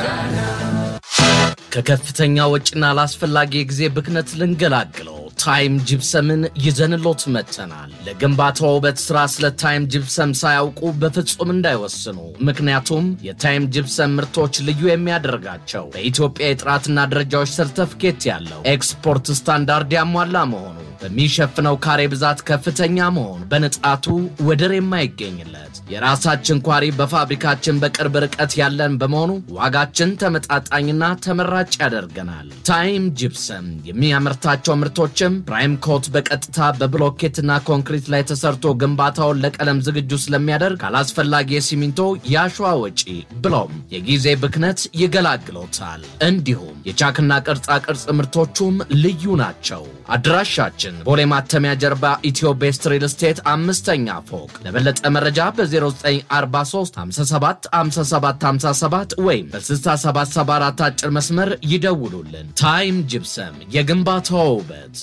ከከፍተኛ ወጪና ላስፈላጊ የጊዜ ብክነት ልንገላግለው ታይም ጅብሰምን ይዘንሎት መጥተናል። ለግንባታው ውበት ስራ ስለ ታይም ጅብሰም ሳያውቁ በፍጹም እንዳይወስኑ። ምክንያቱም የታይም ጅብሰም ምርቶች ልዩ የሚያደርጋቸው በኢትዮጵያ የጥራትና ደረጃዎች ሰርተፍኬት ያለው ኤክስፖርት ስታንዳርድ ያሟላ መሆኑ፣ በሚሸፍነው ካሬ ብዛት ከፍተኛ መሆኑ፣ በንጣቱ ወደር የማይገኝለት የራሳችን ኳሪ በፋብሪካችን በቅርብ ርቀት ያለን በመሆኑ ዋጋችን ተመጣጣኝና ተመራጭ ያደርገናል። ታይም ጅፕሰም የሚያመርታቸው ምርቶችም ፕራይም ኮት በቀጥታ በብሎኬትና ኮንክሪት ላይ ተሰርቶ ግንባታውን ለቀለም ዝግጁ ስለሚያደርግ ካላስፈላጊ የሲሚንቶ የአሸዋ ወጪ ብሎም የጊዜ ብክነት ይገላግሎታል። እንዲሁም የቻክና ቅርጻ ቅርጽ ምርቶቹም ልዩ ናቸው። አድራሻችን ቦሌ ማተሚያ ጀርባ ኢትዮ ቤስት ሪል ስቴት አምስተኛ ፎቅ። ለበለጠ መረጃ በ0943 57 57 57 ወይም በ6774 አጭር መስመር ይደውሉልን። ታይም ጅፕሰም የግንባታው ውበት።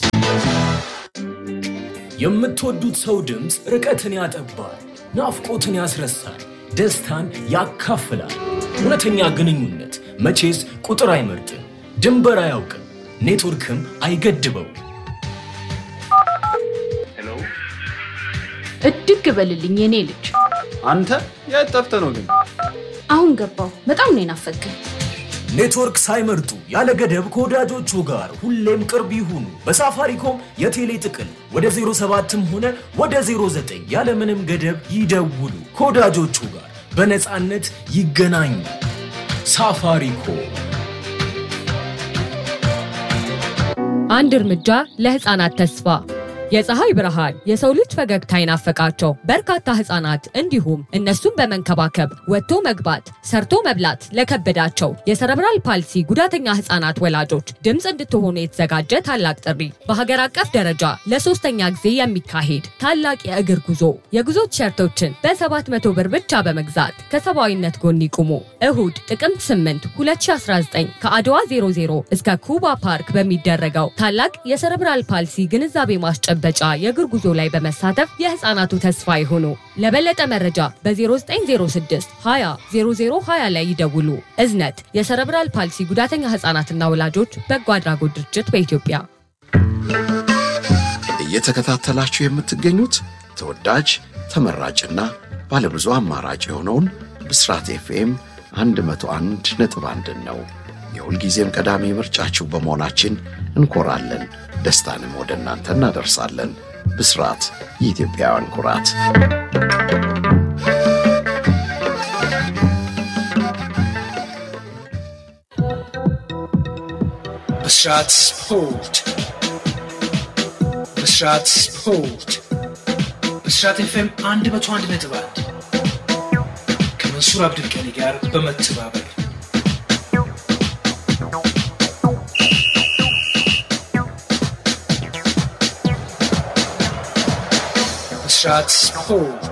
የምትወዱት ሰው ድምፅ ርቀትን ያጠባል፣ ናፍቆትን ያስረሳል፣ ደስታን ያካፍላል። እውነተኛ ግንኙነት መቼስ ቁጥር አይመርጥም፣ ድንበር አያውቅም፣ ኔትወርክም አይገድበው። እድግ በልልኝ የኔ ልጅ። አንተ የት ጠፍተህ ነው ግን? አሁን ገባው። በጣም ነው የናፈቀኝ። ኔትወርክ ሳይመርጡ ያለ ገደብ ከወዳጆቹ ጋር ሁሌም ቅርብ ይሁኑ። በሳፋሪኮም የቴሌ ጥቅል ወደ 07ም ሆነ ወደ 09 ያለምንም ገደብ ይደውሉ። ከወዳጆቹ ጋር በነፃነት ይገናኙ። ሳፋሪኮም አንድ እርምጃ ለህፃናት ተስፋ የፀሐይ ብርሃን የሰው ልጅ ፈገግታ ይናፈቃቸው በርካታ ህፃናት እንዲሁም እነሱን በመንከባከብ ወጥቶ መግባት ሰርቶ መብላት ለከበዳቸው የሰረብራል ፓልሲ ጉዳተኛ ህፃናት ወላጆች ድምፅ እንድትሆኑ የተዘጋጀ ታላቅ ጥሪ በሀገር አቀፍ ደረጃ ለሶስተኛ ጊዜ የሚካሄድ ታላቅ የእግር ጉዞ የጉዞ ቲሸርቶችን በ700 ብር ብቻ በመግዛት ከሰብአዊነት ጎን ይቁሙ። እሁድ ጥቅምት 8 2019 ከአድዋ 00 እስከ ኩባ ፓርክ በሚደረገው ታላቅ የሰረብራል ፓልሲ ግንዛቤ ማስጨ በጫ የእግር ጉዞ ላይ በመሳተፍ የህፃናቱ ተስፋ ይሁኑ። ለበለጠ መረጃ በ0906 20 0020 ላይ ይደውሉ። እዝነት የሰረብራል ፓልሲ ጉዳተኛ ህፃናትና ወላጆች በጎ አድራጎት ድርጅት በኢትዮጵያ። እየተከታተላችሁ የምትገኙት ተወዳጅ ተመራጭና ባለብዙ አማራጭ የሆነውን ብስራት ኤፍኤም 101 ነጥብ አንድን ነው። የሁልጊዜም ቀዳሚ ምርጫችሁ በመሆናችን እንኮራለን። ደስታንም ወደ እናንተ እናደርሳለን። ብስራት የኢትዮጵያውያን ኩራት። ብስራት ስፖርት ብስራት ስፖርት ብስራት ኤፍኤም አንድ መቶ አንድ ነጥብ አንድ ከመንሱር አብዱልቀኒ ጋር በመተባበር ብስራት ስፖርት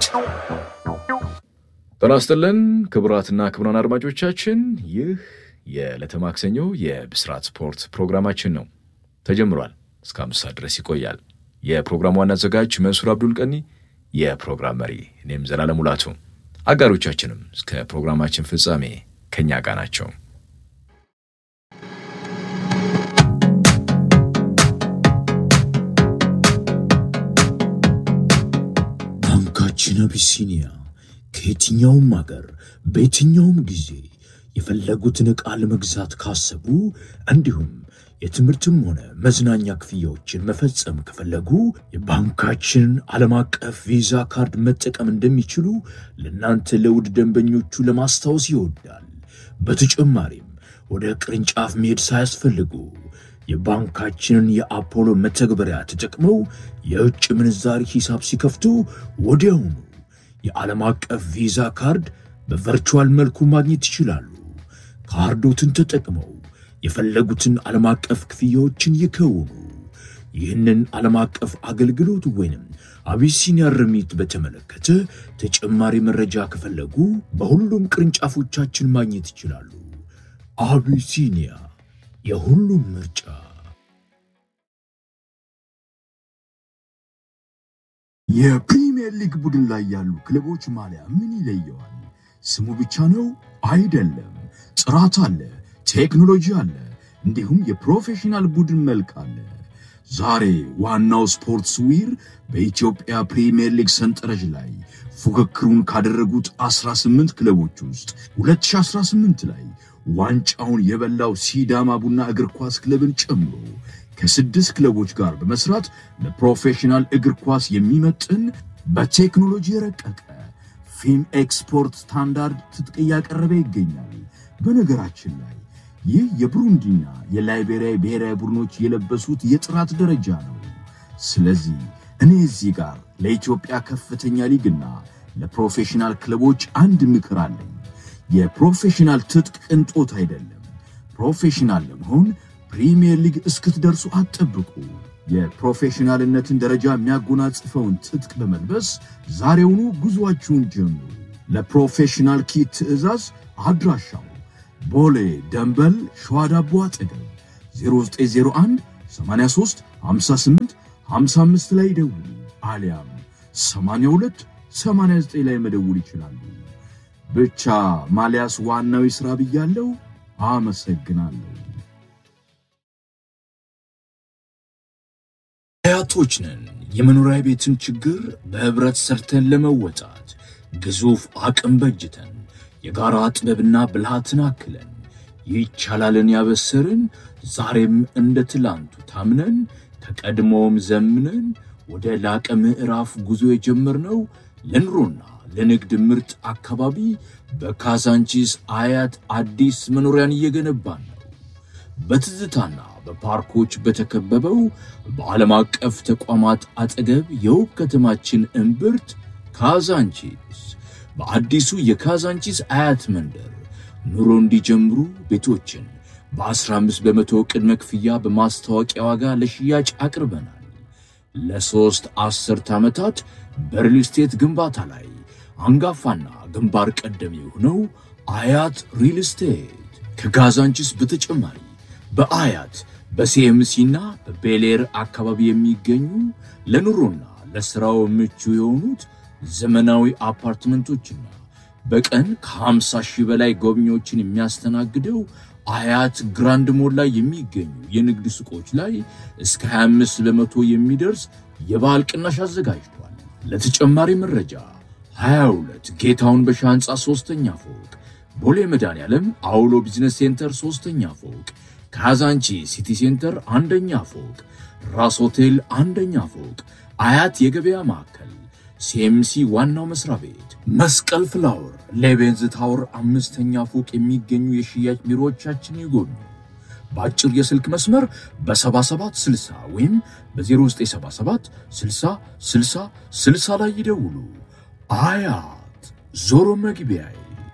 ጤና ይስጥልን ክቡራትና ክቡራን አድማጮቻችን ይህ የዕለተ ማክሰኞ የብስራት ስፖርት ፕሮግራማችን ነው። ተጀምሯል። እስከ አምስት ሰዓት ድረስ ይቆያል። የፕሮግራሙ ዋና አዘጋጅ መንሱር አብዱል ቀኒ፣ የፕሮግራም መሪ እኔም ዘላለም ሙላቱ፣ አጋሮቻችንም እስከ ፕሮግራማችን ፍጻሜ ከእኛ ጋር ናቸው። ባንካችን አቢሲኒያ ከየትኛውም አገር በየትኛውም ጊዜ የፈለጉትን ዕቃ ለመግዛት ካሰቡ እንዲሁም የትምህርትም ሆነ መዝናኛ ክፍያዎችን መፈጸም ከፈለጉ የባንካችንን ዓለም አቀፍ ቪዛ ካርድ መጠቀም እንደሚችሉ ለእናንተ ለውድ ደንበኞቹ ለማስታወስ ይወዳል። በተጨማሪም ወደ ቅርንጫፍ መሄድ ሳያስፈልጉ የባንካችንን የአፖሎ መተግበሪያ ተጠቅመው የውጭ ምንዛሪ ሂሳብ ሲከፍቱ ወዲያውኑ የዓለም አቀፍ ቪዛ ካርድ በቨርቹዋል መልኩ ማግኘት ይችላሉ። ካርዶትን ተጠቅመው የፈለጉትን ዓለም አቀፍ ክፍያዎችን ይከውኑ። ይህንን ዓለም አቀፍ አገልግሎት ወይንም አቢሲኒያ ርሚት በተመለከተ ተጨማሪ መረጃ ከፈለጉ በሁሉም ቅርንጫፎቻችን ማግኘት ይችላሉ። አቢሲኒያ የሁሉም ምርጫ። የፕሪሚየር ሊግ ቡድን ላይ ያሉ ክለቦች ማሊያ ምን ይለየዋል? ስሙ ብቻ ነው አይደለም። ጥራት አለ፣ ቴክኖሎጂ አለ፣ እንዲሁም የፕሮፌሽናል ቡድን መልክ አለ። ዛሬ ዋናው ስፖርትስ ዊር በኢትዮጵያ ፕሪሚየር ሊግ ሰንጠረዥ ላይ ፉክክሩን ካደረጉት 18 ክለቦች ውስጥ 2018 ላይ ዋንጫውን የበላው ሲዳማ ቡና እግር ኳስ ክለብን ጨምሮ ከስድስት ክለቦች ጋር በመስራት ለፕሮፌሽናል እግር ኳስ የሚመጥን በቴክኖሎጂ የረቀቀ ፊም ኤክስፖርት ስታንዳርድ ትጥቅ እያቀረበ ይገኛል። በነገራችን ላይ ይህ የብሩንዲና የላይቤሪያ ብሔራዊ ቡድኖች የለበሱት የጥራት ደረጃ ነው። ስለዚህ እኔ እዚህ ጋር ለኢትዮጵያ ከፍተኛ ሊግና ለፕሮፌሽናል ክለቦች አንድ ምክር አለኝ። የፕሮፌሽናል ትጥቅ ቅንጦት አይደለም። ፕሮፌሽናል ለመሆን ፕሪሚየር ሊግ እስክትደርሱ አትጠብቁ። የፕሮፌሽናልነትን ደረጃ የሚያጎናጽፈውን ትጥቅ በመልበስ ዛሬውኑ ጉዞአችሁን ጀምሩ። ለፕሮፌሽናል ኪት ትዕዛዝ አድራሻው ቦሌ ደንበል ሸዋ ዳቦ አጠገብ 0901 83 58 55 ላይ ደውሉ፣ አሊያም 82 89 ላይ መደውል ይችላሉ። ብቻ ማሊያስ ዋናው ይስራ ብያለሁ። አመሰግናለሁ። አያቶች ነን። የመኖሪያ ቤትን ችግር በህብረት ሰርተን ለመወጣት ግዙፍ አቅም በጅተን የጋራ ጥበብና ብልሃትን አክለን ይቻላልን ያበሰርን ዛሬም እንደ ትላንቱ ታምነን ከቀድሞውም ዘምነን ወደ ላቀ ምዕራፍ ጉዞ የጀመርነው ለኑሮና ለንግድ ምርጥ አካባቢ በካዛንቺስ አያት አዲስ መኖሪያን እየገነባን ነው። በትዝታና በፓርኮች በተከበበው በዓለም አቀፍ ተቋማት አጠገብ የውብ ከተማችን እምብርት ካዛንቺስ በአዲሱ የካዛንቺስ አያት መንደር ኑሮ እንዲጀምሩ ቤቶችን በ15 በመቶ ቅድመ ክፍያ በማስታወቂያ ዋጋ ለሽያጭ አቅርበናል። ለሦስት አስርት ዓመታት በሪል ስቴት ግንባታ ላይ አንጋፋና ግንባር ቀደም የሆነው አያት ሪል ስቴት ከካዛንቺስ በተጨማሪ በአያት በሲኤምሲና በቤሌር አካባቢ የሚገኙ ለኑሮና ለሥራው ምቹ የሆኑት ዘመናዊ አፓርትመንቶችና በቀን ከ50 ሺህ በላይ ጎብኚዎችን የሚያስተናግደው አያት ግራንድ ሞል ላይ የሚገኙ የንግድ ሱቆች ላይ እስከ 25 በመቶ የሚደርስ የበዓል ቅናሽ አዘጋጅቷል። ለተጨማሪ መረጃ 22 ጌታውን በሻ ሕንፃ ሦስተኛ ፎቅ፣ ቦሌ መድኃኔዓለም አውሎ ቢዝነስ ሴንተር ሦስተኛ ፎቅ፣ ካዛንቺ ሲቲ ሴንተር አንደኛ ፎቅ፣ ራስ ሆቴል አንደኛ ፎቅ፣ አያት የገበያ ማዕከል ሲኤምሲ ዋናው መስሪያ ቤት መስቀል ፍላወር ሌቤንዝ ታወር አምስተኛ ፎቅ የሚገኙ የሽያጭ ቢሮዎቻችን ይጎብኙ። በአጭር የስልክ መስመር በ7760 ወይም በ0977 60 60 60 ላይ ይደውሉ። አያት ዞሮ መግቢያዬ።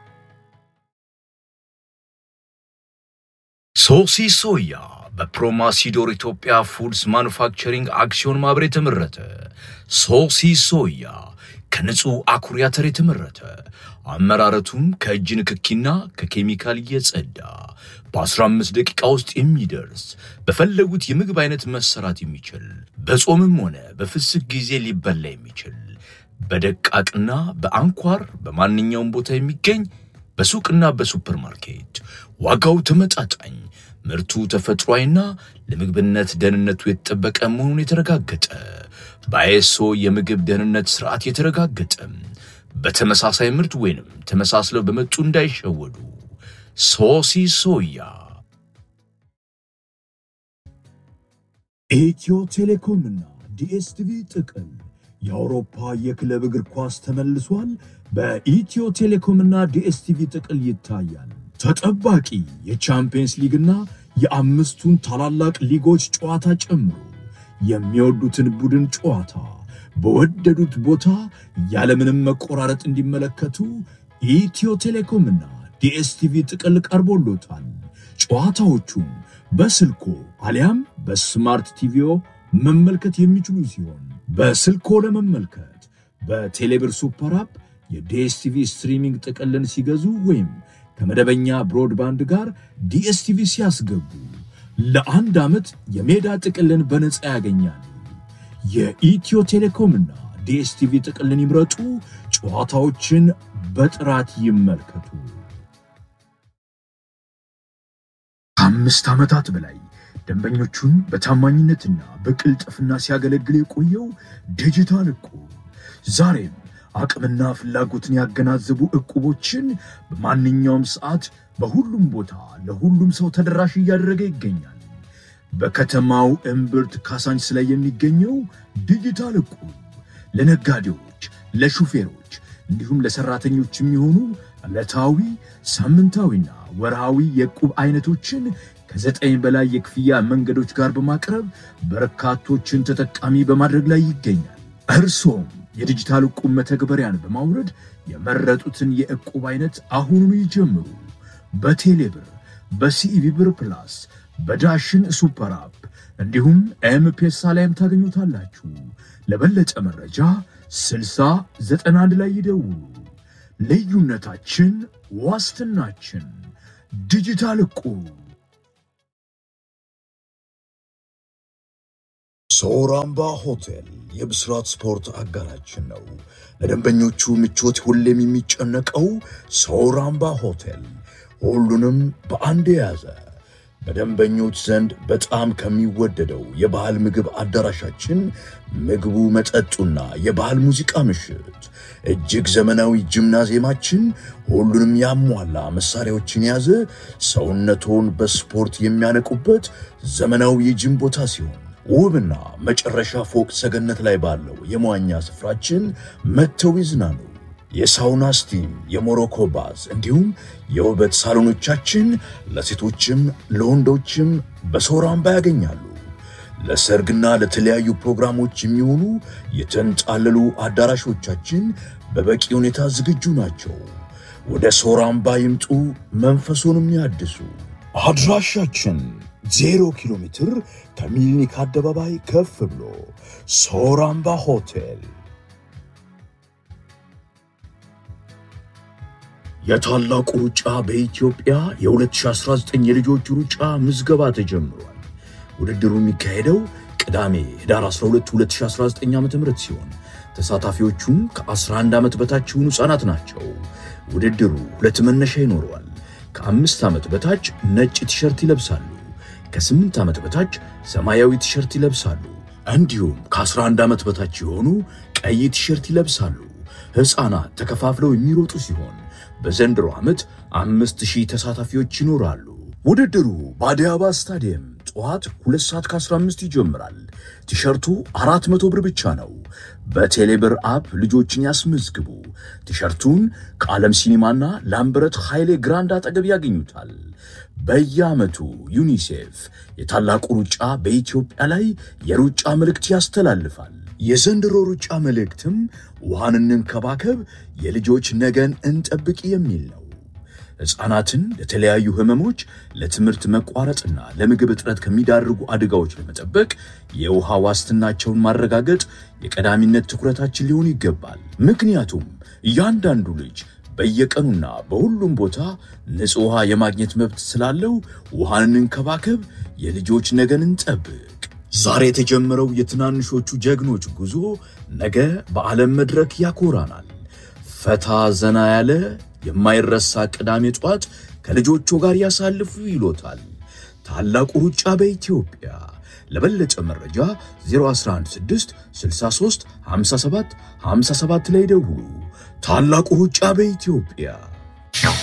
ሶሲ ሶያ በፕሮማሲዶር ኢትዮጵያ ፉድስ ማኑፋክቸሪንግ አክሲዮን ማህበር የተመረተ ሶሲ ሶያ ከንጹህ አኩሪ አተር የተመረተ አመራረቱም ከእጅ ንክኪና ከኬሚካል እየጸዳ በ15 ደቂቃ ውስጥ የሚደርስ በፈለጉት የምግብ አይነት መሰራት የሚችል በጾምም ሆነ በፍስክ ጊዜ ሊበላ የሚችል በደቃቅና በአንኳር በማንኛውም ቦታ የሚገኝ በሱቅና በሱፐርማርኬት ዋጋው ተመጣጣኝ ምርቱ ተፈጥሯዊና ለምግብነት ደህንነቱ የተጠበቀ መሆኑን የተረጋገጠ በአይኤስኦ የምግብ ደህንነት ስርዓት የተረጋገጠ በተመሳሳይ ምርት ወይንም ተመሳስለው በመጡ እንዳይሸወዱ። ሶሲ ሶያ ኢትዮ ቴሌኮምና ዲኤስቲቪ ጥቅል የአውሮፓ የክለብ እግር ኳስ ተመልሷል። በኢትዮ ቴሌኮምና ዲኤስቲቪ ጥቅል ይታያል። ተጠባቂ የቻምፒየንስ ሊግና የአምስቱን ታላላቅ ሊጎች ጨዋታ ጨምሮ የሚወዱትን ቡድን ጨዋታ በወደዱት ቦታ ያለምንም መቆራረጥ እንዲመለከቱ ኢትዮ ቴሌኮምና ዲኤስቲቪ ጥቅል ቀርቦሎታል። ጨዋታዎቹም በስልኮ አሊያም በስማርት ቲቪዮ መመልከት የሚችሉ ሲሆን በስልኮ ለመመልከት በቴሌብር ሱፐር አፕ የዲኤስቲቪ ስትሪሚንግ ጥቅልን ሲገዙ ወይም ከመደበኛ ብሮድባንድ ጋር ዲኤስቲቪ ሲያስገቡ ለአንድ ዓመት የሜዳ ጥቅልን በነፃ ያገኛሉ። የኢትዮ ቴሌኮምና ዲኤስቲቪ ጥቅልን ይምረጡ። ጨዋታዎችን በጥራት ይመልከቱ። ከአምስት ዓመታት በላይ ደንበኞቹን በታማኝነትና በቅልጥፍና ሲያገለግል የቆየው ዲጂታል እቁብ ዛሬም አቅምና ፍላጎትን ያገናዘቡ እቁቦችን በማንኛውም ሰዓት በሁሉም ቦታ ለሁሉም ሰው ተደራሽ እያደረገ ይገኛል። በከተማው እምብርት ካሳንችስ ላይ የሚገኘው ዲጂታል እቁብ ለነጋዴዎች፣ ለሹፌሮች እንዲሁም ለሰራተኞች የሚሆኑ ዕለታዊ፣ ሳምንታዊና ወርሃዊ የዕቁብ አይነቶችን ከዘጠኝ በላይ የክፍያ መንገዶች ጋር በማቅረብ በርካቶችን ተጠቃሚ በማድረግ ላይ ይገኛል። እርሶም የዲጂታል ዕቁብ መተግበሪያን በማውረድ የመረጡትን የዕቁብ አይነት አሁኑኑ ይጀምሩ። በቴሌብር፣ በሲኢቢ ብር ፕላስ፣ በዳሽን ሱፐር አፕ እንዲሁም ኤምፔሳ ላይም ታገኙታላችሁ። ለበለጠ መረጃ 6091 ላይ ይደውሉ። ልዩነታችን ዋስትናችን። ዲጂታል ዕቁብ። ሶራምባ ሆቴል የብስራት ስፖርት አጋራችን ነው። ለደንበኞቹ ምቾት ሁሌም የሚጨነቀው ሶራምባ ሆቴል ሁሉንም በአንድ የያዘ በደንበኞች ዘንድ በጣም ከሚወደደው የባህል ምግብ አዳራሻችን ምግቡ፣ መጠጡና የባህል ሙዚቃ ምሽት፣ እጅግ ዘመናዊ ጂምናዚየማችን ሁሉንም ያሟላ መሳሪያዎችን የያዘ ሰውነቶን በስፖርት የሚያነቁበት ዘመናዊ የጂም ቦታ ሲሆን ውብና መጨረሻ ፎቅ ሰገነት ላይ ባለው የመዋኛ ስፍራችን መጥተው ይዝናኑ። የሳውና ስቲም፣ የሞሮኮ ባዝ እንዲሁም የውበት ሳሎኖቻችን ለሴቶችም ለወንዶችም በሶራምባ ያገኛሉ። ለሰርግና ለተለያዩ ፕሮግራሞች የሚሆኑ የተንጣለሉ አዳራሾቻችን በበቂ ሁኔታ ዝግጁ ናቸው። ወደ ሶራምባ ይምጡ፣ መንፈሱንም ያድሱ። አድራሻችን ዜሮ ኪሎ ሜትር ከሚሊኒክ አደባባይ ከፍ ብሎ ሶራምባ ሆቴል። የታላቁ ሩጫ በኢትዮጵያ የ2019 የልጆች ሩጫ ምዝገባ ተጀምሯል። ውድድሩ የሚካሄደው ቅዳሜ ህዳር 12 2019 ዓ ም ሲሆን ተሳታፊዎቹም ከ11 ዓመት በታች የሆኑ ሕፃናት ናቸው። ውድድሩ ሁለት መነሻ ይኖረዋል። ከአምስት ዓመት በታች ነጭ ቲሸርት ይለብሳሉ። ከስምንት ዓመት በታች ሰማያዊ ቲሸርት ይለብሳሉ። እንዲሁም ከ11 ዓመት በታች የሆኑ ቀይ ቲሸርት ይለብሳሉ። ሕፃናት ተከፋፍለው የሚሮጡ ሲሆን በዘንድሮ ዓመት አምስት ሺህ ተሳታፊዎች ይኖራሉ። ውድድሩ በአዲስ አበባ ስታዲየም ጠዋት ሁለት ሰዓት ከ15 ይጀምራል። ቲሸርቱ አራት መቶ ብር ብቻ ነው። በቴሌብር አፕ ልጆችን ያስመዝግቡ። ቲሸርቱን ከዓለም ሲኒማና ላምበረት ኃይሌ ግራንድ አጠገብ ያገኙታል። በየዓመቱ ዩኒሴፍ የታላቁ ሩጫ በኢትዮጵያ ላይ የሩጫ መልእክት ያስተላልፋል። የዘንድሮ ሩጫ መልእክትም ውሃን እንንከባከብ፣ የልጆች ነገን እንጠብቅ የሚል ነው። ሕፃናትን ለተለያዩ ህመሞች፣ ለትምህርት መቋረጥና ለምግብ እጥረት ከሚዳርጉ አደጋዎች ለመጠበቅ የውሃ ዋስትናቸውን ማረጋገጥ የቀዳሚነት ትኩረታችን ሊሆን ይገባል። ምክንያቱም እያንዳንዱ ልጅ በየቀኑና በሁሉም ቦታ ንጹሕ ውሃ የማግኘት መብት ስላለው ውሃን እንንከባከብ፣ የልጆች ነገን እንጠብቅ። ዛሬ የተጀመረው የትናንሾቹ ጀግኖች ጉዞ ነገ በዓለም መድረክ ያኮራናል። ፈታ ዘና ያለ የማይረሳ ቅዳሜ ጠዋት ከልጆቹ ጋር ያሳልፉ ይሎታል። ታላቁ ሩጫ በኢትዮጵያ። ለበለጠ መረጃ 0116 63 57 57 ላይ ደውሉ። ታላቁ ሩጫ በኢትዮጵያ